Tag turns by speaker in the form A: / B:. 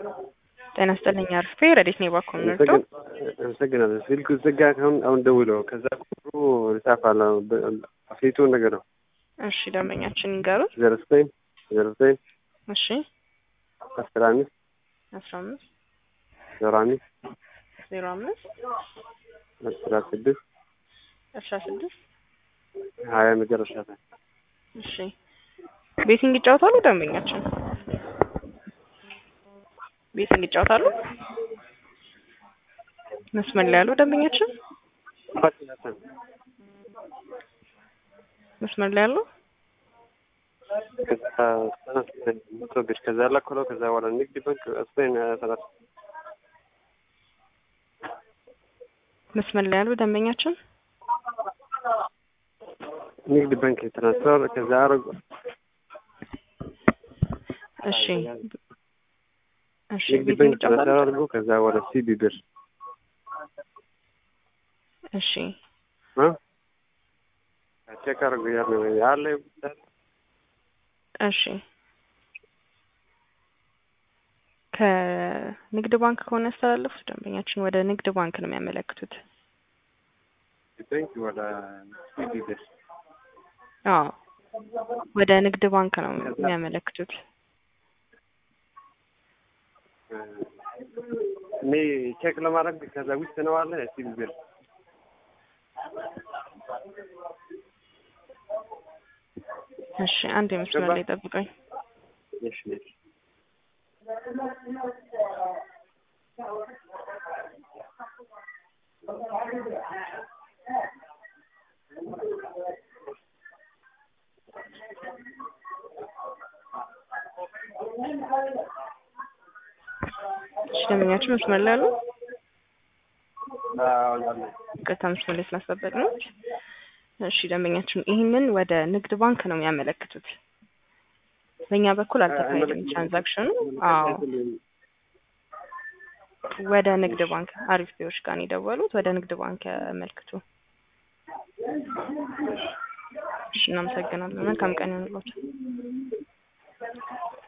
A: ጤና ይስጥልኝ አርፌ ረዴት ነው ባኮን ነው
B: አመሰግናለሁ። ስልኩ ዝጋ ካሁን አሁን ደውለው ከዛ ቁጥሩ ይጻፋል ፊቱ ነገር ነው።
A: እሺ ደንበኛችን ይንገሩት።
B: ዜሮ ዘጠኝ ዜሮ ዘጠኝ
A: እሺ
B: አስራ አምስት
A: አስራ አምስት
B: ዜሮ አምስት
A: ዜሮ አምስት
B: አስራ ስድስት
A: አስራ ስድስት
B: ሀያ መጨረሻ ላይ
A: እሺ ቤቲንግ ይጫወታሉ ደንበኛችን ቤቲንግ ይጫወታሉ መስመር ላይ ያሉ ደንበኛችን መስመር ላይ ያሉ
B: ከዛ ከዛ ላኮሎ ከዛ በኋላ ንግድ ባንክ ስፔን ሰላት
A: መስመር ላይ ያሉ ደንበኛችን
B: ንግድ ባንክ ትራንስፈር ከዛ አረጉ
A: እሺ እሺ
B: ንግድ
A: ቤቲንግ
B: ባንክ
A: ይጫወታሉ
B: ትራንስፈር አድርጎ ከዛ በኋላ ሲቢ ብር
A: እሺ
B: እ ቼክ አድርጎ ያለ ያለ
A: እሺ ከንግድ ባንክ ከሆነ ያስተላለፉት ደንበኛችን ወደ ንግድ ባንክ ነው የሚያመለክቱት።
B: ባንክ ወደ ሲቢ ብር
A: አዎ ወደ ንግድ ባንክ ነው የሚያመለክቱት።
B: እኔ ቼክ ለማድረግ ከዛ ውስጥ ነው አለ ሲቢ ብር
A: እሺ አንድ የመስመር ላይ ጠብቀኝ።
B: እሺ እሺ
A: እሺ ደንበኛችን መስመር ላይ አሉ።
B: አዎ ያለ
A: ይቅርታ መስመር ላይ ስላስጠበቅ ነው። እሺ ደንበኛችን ይህንን ወደ ንግድ ባንክ ነው የሚያመለክቱት። በእኛ በኩል አልተካሄደም ትራንዛክሽኑ። አዎ ወደ ንግድ ባንክ አሪፍ ቢዎች ጋር ነው የደወሉት። ወደ ንግድ ባንክ ያመልክቱ። እሺ እናመሰግናለን። መልካም ቀን ይሁንላችሁ።